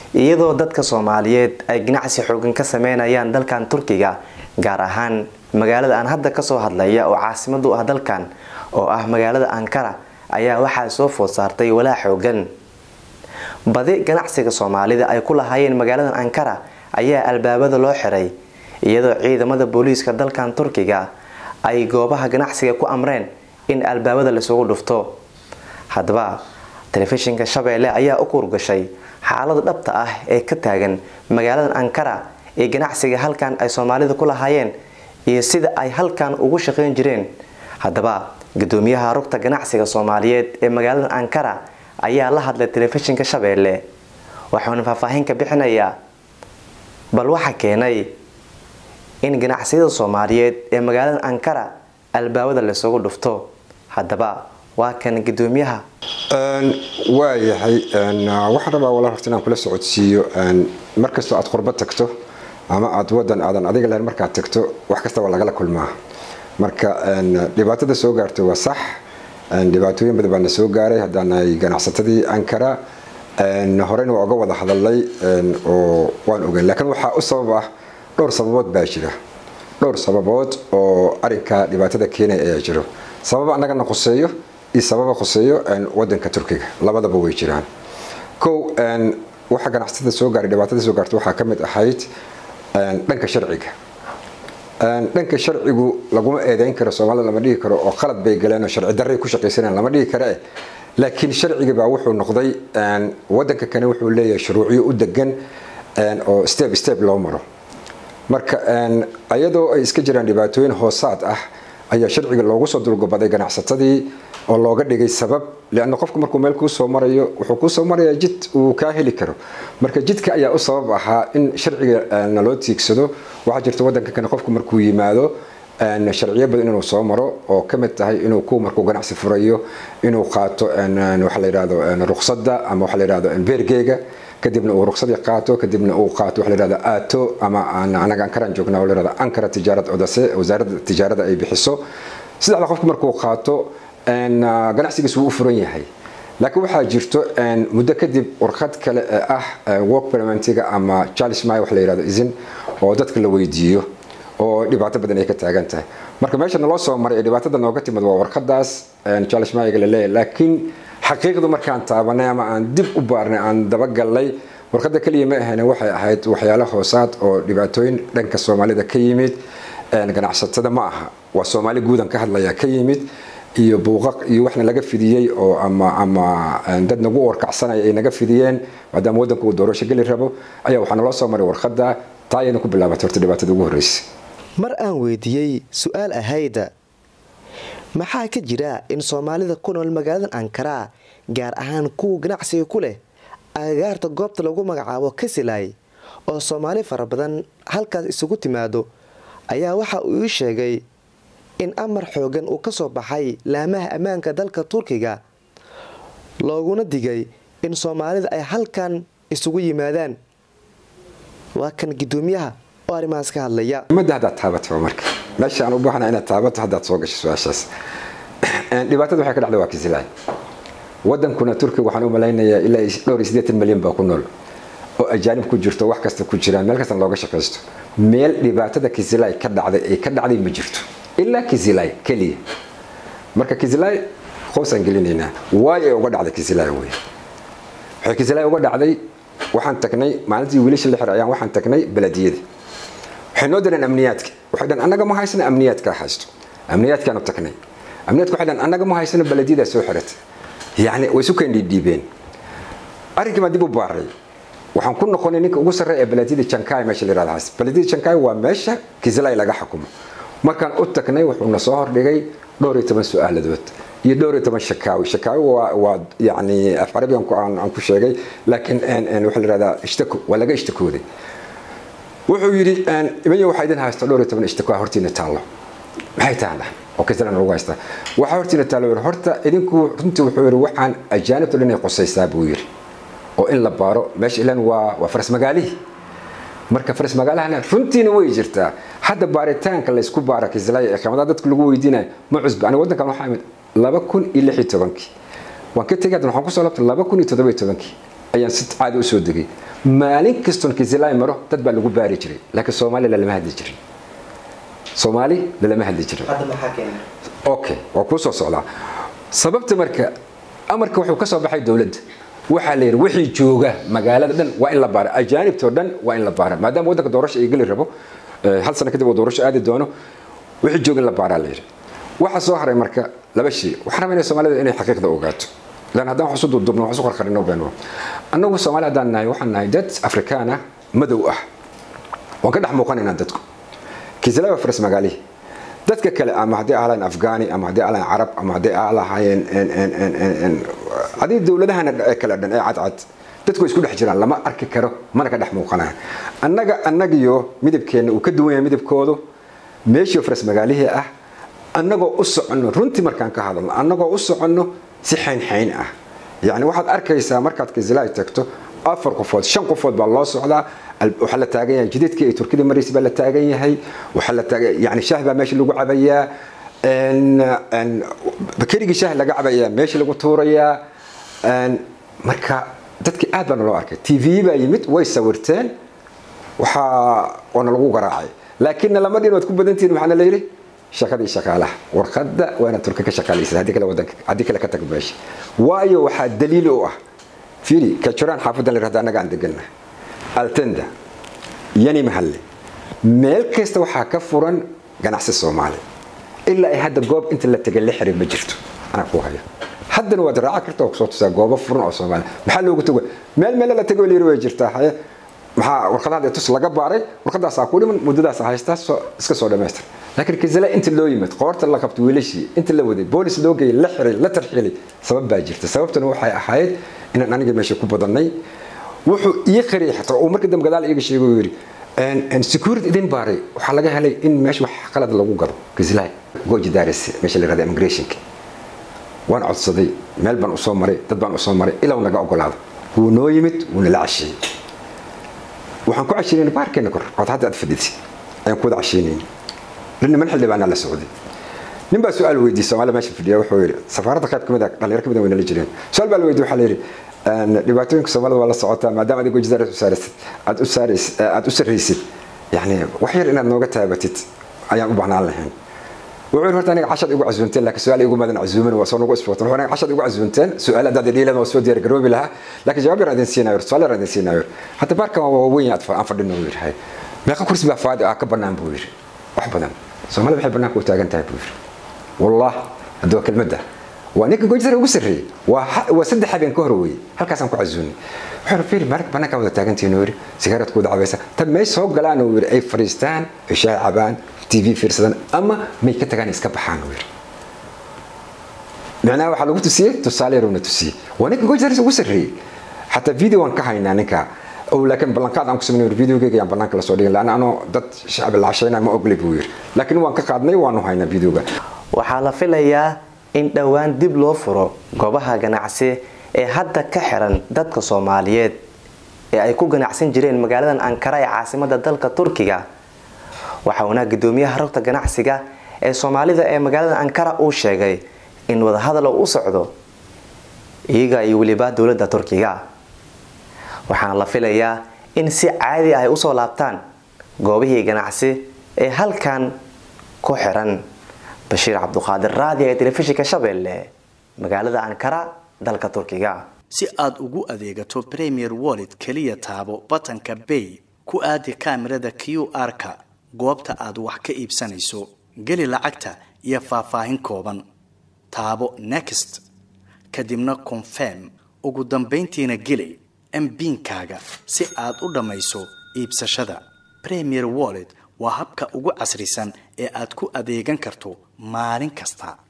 iyadoo dadka soomaaliyeed ay ganacsi xoogan ka sameynayaan dalkan turkiga gaar ahaan magaalada aan hadda kasoo hadlaya oo caasimad u ah dalkan oo ah magaalada ankara ayaa waxaa soo food saartay walaa xoogan badi ganacsiga soomaalida ay ku lahaayeen magaaladan ankara ayaa albaabada loo xiray iyadoo ciidamada booliiska dalkan turkiga ay goobaha ganacsiga ku amreen in albaabada laisugu dhufto haddaba telefishinka shabeelle ayaa u kuurgashay xaalada dhabta ah ee ka taagan magaaladan ankara ee ganacsiga halkan ay soomaalida ku lahaayeen iyo sida ay halkan ugu shaqayn jireen haddaba gudoomiyaha rugta ganacsiga soomaaliyeed ee magaaladan ankara ayaa la hadlay telefishinka shabeelle waxauna faahfaahin ka bixinayaa bal waxa keenay in ganacsiyada soomaaliyeed ee magaalada ankara albaabada laysugu dhufto haddaba waa kan gudoomiyaha waayahay waxaan rabaa walaal horta inaan kula socodsiiyo markastoo aad qurbo tagto ama aad wadan aadan adiga lahayn markaad tagto wax kasta waa lagala kulmaa marka dhibaatada soo gaartay waa sax dhibaatooyin badan baana soo gaaray haddaanahay ganacsatadii ankara horeyna waa uga wada hadalnay oo waan ogeyn laakiin waxaa u sabab ah dhowr sababood baa jira dhowr sababood oo arinka dhibaatada keenaya ayaa jiro sababa annagana khuseeyo iyo sababa khuseeyo wadanka turkiga labadaba way jiraan kow waxa ganacsatada soo gaaray dhibaatada soo gaartay waxaa ka mid ahayd dhanka sharciga dhanka sharcigu laguma eedeyn karo soomaalida lama dhihi karo oo qalad bay galeen oo sharci darray ku shaqaysanayaan lama dhihi kare laakiin sharciga baa wuxuu noqday wadanka kane wuxuu leeyahay shuruucyo u degan oo step step loo maro marka iyadoo ay iska jiraan dhibaatooyin hoosaad ah ayaa sharciga loogu soo dulgobaday ganacsatadii oo looga dhigay sabab leanna qofku markuu meel kuu soo marayo wuxuu kuu soo marayaa jid uu kaa heli karo marka jidka ayaa u sabab ahaa in sharciga naloo tiigsado waxaa jirta wadanka kane qofku markuu yimaado sharciyo badan inuu soo maro oo ka mid tahay inuu ku markuu ganacsi furayo inuu qaato waxa la yidhahdo ruqsadda ama waxa la yidhahdo beergeega kadibna uu ruqsadii qaato kadibna uu qaato waxa la yidhahdo aato ama anaga ankaraan joognaa la yidhahdo ankara tijaarad odase wasaaradda tijaarada ay bixiso saddexda qofku markuu qaato ganacsigiisu wuu u furan yahay laakiin waxaa jirto muddo kadib warqad kale ee ah work permentiga ama charles may wax la yidhahdo isin oo dadka la weydiiyo oo dhibaato badan ay ka taagan tahay marka meesha naloo soo maray ee dhibaatada nooga timid waa warqadaas charles mayga la leeyahay laakiin xaqiiqdu markaan taabanay ama aan dib u baarnay aan dabagalnay warqadda keliya ma ahayn waxay ahayd waxyaalo hoosaad oo dhibaatooyin dhanka soomaalida ka yimid ganacsatada ma aha waa soomaali guudan ka hadlaya ka yimid iyo buuqaq iyo waxna laga fidiyey oo ama ama dad nagu warkacsanaya ay naga fidiyeen maadaama waddanku uu doorasho geli rabo ayaa waxaa naloo soo maray warqadda taa ayayna ku bilaabatay horta dhibaatada ugu horreysay mar aan weydiiyey su-aal ahayda maxaa ka jira in soomaalida ku nool magaaladan ankara gaar ahaan kuwa ganacsiga ku leh agagaarta goobta lagu magacaabo kasilay oo soomaali fara badan halkaas isugu timaado ayaa waxa uu ii sheegay in amar xoogan uu ka soo baxay laamaha ammaanka dalka turkiga looguna digay in soomaalida ay halkan isugu yimaadaan waa kan gudoomiyaha oo arrimahaas ka hadlaya ummadda haddaad taabato marka meesha aan u baahna inaad taabato haddaad soo gasho su-aashaas dhibaatada waxay ka dhacday waa kisilay wadankuna turkiga waxaan u malaynayaa ilaa dhowr iyo siddeetan milyan baa ku nool oo ajaanib ku jirto wax kasta ku jiraan meel kastana looga shaqaysto meel dhibaatada kisilay ka dhacday ay ka dhacday ma jirto ilaa kisilay keliya marka kisilay qoosaan gelinaynaa waay ay uga dhacday kisilay wey waxay kisilay uga dhacday waxaan tagnay maalintii wiilasha la xiray ayaan waxaan tagnay beladiyada waxay noo direen amniyaadka waxay dhan annaga ma haysana amniyaadkaa haysto amniyaadkaanu tagnay amniyaadka waxay dhan annaga ma haysana beladiyadaa soo xiratay yacni way isu keendhiidhiibeen arrinkii baan dib u baaray waxaan ku noqonay ninka ugu sarreeya ee beladiyada jankai meesha la yihahdo hays beladiyada jankai waa meesha kisilay laga xukumo markaan u tagnay wuxuuna soo hordhigay dhowr iyo toban su-aaladood iyo dhowr iyo toban shakaawi shakaawi waa waa yacni af carabigan aan ku sheegay laakiin waxaa la yihahdaa ishtako waa laga ishtakooday wuxuu yidhi imayo waxaa idin haysto dhowr iyo toban ishtako hortiina taallo maxay tahay oo kisilana lagu haystaa waxaa hortiina taallo yidhi horta idinku runtii wuxuu yidhi waxaan ajaanibta dhan ay qusaysaa buu yidhi oo in la baaro meesha ilan waa waa faras magaalihii marka faras magaalahana runtiina way jirtaa hadda baaritaanka laysku baara kislaya ee qiimadaha dadka lagu weydiinayo ma cusba aniga waddankan waxaa imid laba kun iyo lix iyo tobankii waan ka tegay haddan waxaan kusoo labtay laba kun iyo toddoba iyo tobankii ayaan si caadi usoo degay maalin kastoon kisilay maro dad baa lagu baari jiray laakiin soomaali lalama hadli jirin soomaali lalama hadli jirin okay waa kuu soo socdaa sababta marka amarka wuxuu ka soo baxay dowladda waxaa la yidhi wixii jooga magaalada dhan waa in la baara ajaanibtoo dhan waa in la baara maadaama waddanka doorasho ay geli rabo hal sano kadib uu doorasho aadi doono wixii jooga in la baaraa la yidhi waxaa soo haray marka laba shay waxaan rabaa inay soomaalida inay xaqiiqda ogaato lan haddaan wax isu durdurno wax isu qarqarino been annagu soomaali haddaan nahay waxaan nahay dad afrikaan ah madow ah waan ka dhex muuqanaynaa dadku kiisalaba faras magaalihi dadka kale ama haddii ahlaayeen afghani ama haddii ahlaayeen carab ama haddii ahlaayeen hadii dowladahana kale dhan ee cadcad dadku way isku dhex jiraan lama arki karo mana ka dhex muuqanaya annaga annagiyo midabkeenna uu ka duwan yahay midabkoodu meeshii faras magaalihii ah annagoo u soconno runtii markaan ka hadalno annagoo u soconno si xaynxayn ah yacni waxaad arkaysaa markaad kiisalay tagto afar qofood shan qofood baa loo socdaa waxaa la taagan yahay jidadkii ay turkida maraysa baa la taagan yahay waxaa la taagan yani shaah baa meesha lagu cabayaa bakerigii shaah laga cabayaa meesha lagu tuurayaa marka dadkii aad baana loo arkay t v baa yimid way sawirteen waxaa waana lagu garaacay laakiinna lama dhin waad ku badantihin maxaana la yidhi shaqadii shaqaalaha warqadda waana turka ka shaqaalaysa haddii kale wadanka haddii kale ka tag meesha waayo waxaa daliil u ah fiiri kajuraan xaafadan la yirahdo annaga aan deganna altenda yani mahalle meel kasta waxaa ka furan ganacsi soomaali ilaa ay hadda goob inta la tegay la xirin ma jirto anaa ku hayo haddana waad raaci karta oo kusoo tusaa goobo furan oo soomaali maxaa loogu tago meel meele la tegay layiri way jirtaa haye maxaa warqadaha tus laga baaray warqadaasaa ku dhiman muddadaas haystaa iska soo dhamaystir laakiin kisale inta loo yimid qoorta la qabto wiilashii inta la waday boolis loo geeyay la xiray la tarxiilay sabab baa jirta sababtuna waxay ahayd inaan aniga meesha ku badannay wuxuu ii qariyay xataa uu markii dambe gadaal iiga sheegay uu yidhi security idin baaray waxaa laga helay in meesha wax qalad lagu gado kislay goji daris meesha la yirahda immigrationka waan codsaday meel baan usoo maray dad baan usoo maray ilaa uu naga ogolaado wuu noo yimid wuuna la casheeyey waxaan ku casheynayna baarkeena kor ood hadda aad fadhidsi ayaan ku wada casheynayna niman xildhibaanaa la socday nin baa su-aal weydiiyey soomaaliya meesha fadhiya wuxuu yidhi safaaradda qayb kamid a dhalinyaro kamid a way nala jireen su-aal baa la weydiye waxaa la yidhi dhibaatooyinka soomaalida waa la socotaa maadaama adigo jidar aad u saarays aad u sarraysid yani wax yar inaad nooga taabatid ayaan u baahnaan lahayn wuxuu yidhi horta aniga cashad igu casuunteen laakiin su-aal igu madan casuumin waa soo nagu isbootan wuxuu aniga cashad igu casuunteen su-aal haddaad dhiilan waa soo diyaar garoobi lahaa laakiin jawaab yar idin siinayo su-aal yar idin siinayo hadda baarkan waa weyn aan fadhino uu yidhi meeqa kursi baa faadi ah ka bannaan buu yidhi wax badan soomaalida waxay bannaanka u taagan tahay buu yidhi wallah hadda waa kelmadda waa ninka gojisar ugu sarreeyey waa saddex habeen ka hor weeye halkaasaan ku casuunay wuxuu fiiri maalinka bannaanka wada taagantihiin uu yidhi sigaaradku wada cabaysa tan may soo galaan uu yidhi ay fadhiistaan ay shaah cabaan t v fiirsadaan ama may ka tagaan iska baxaan uu yidhi micnaha waxaa lagu tusiyey tusaale yaruna tusiyey waa ninka gojisar ugu sarreeyey xataa video waan ka haynaa ninka oo laakiin ballanqaad aan ku sameynay videogeyga ayaan bannaanka lasoo dhigin laana anoo dad shacbi la cashaynaya ma ogli buu yidhi laakiin waan ka qaadnay waanu haynaa videoga waxaa la filayaa in dhowaan dib loo furo goobaha ganacsi ee hadda ka xiran dadka soomaaliyeed ee ay ku ganacsan jireen magaaladan ankara ee caasimada dalka turkiga waxauna gudoomiyaha rogta ganacsiga ee soomaalida ee magaalada ankara uu sheegay in wadahadal u socdo iyaga iyo weliba dowladda turkiga waxaana la filayaa in si caadi ah ay usoo laabtaan goobihii ganacsi ee halkan ku xiran bashiir cabduqaadir raadi ee telefishinka shabeelle magaalada ankara dalka turkiga si aad ugu adeegato premier wallet keliya taabo batanka bay ku aadi kaamirada q r-ka goobta aad wax ka iibsanayso geli lacagta iyo faahfaahin kooban taabo next kadibna confirm ugu dambayntiina geli mbiinkaaga si aad u dhammayso iibsashada premier wallet waa habka ugu casrisan ee aad ku adeegan karto maalin kasta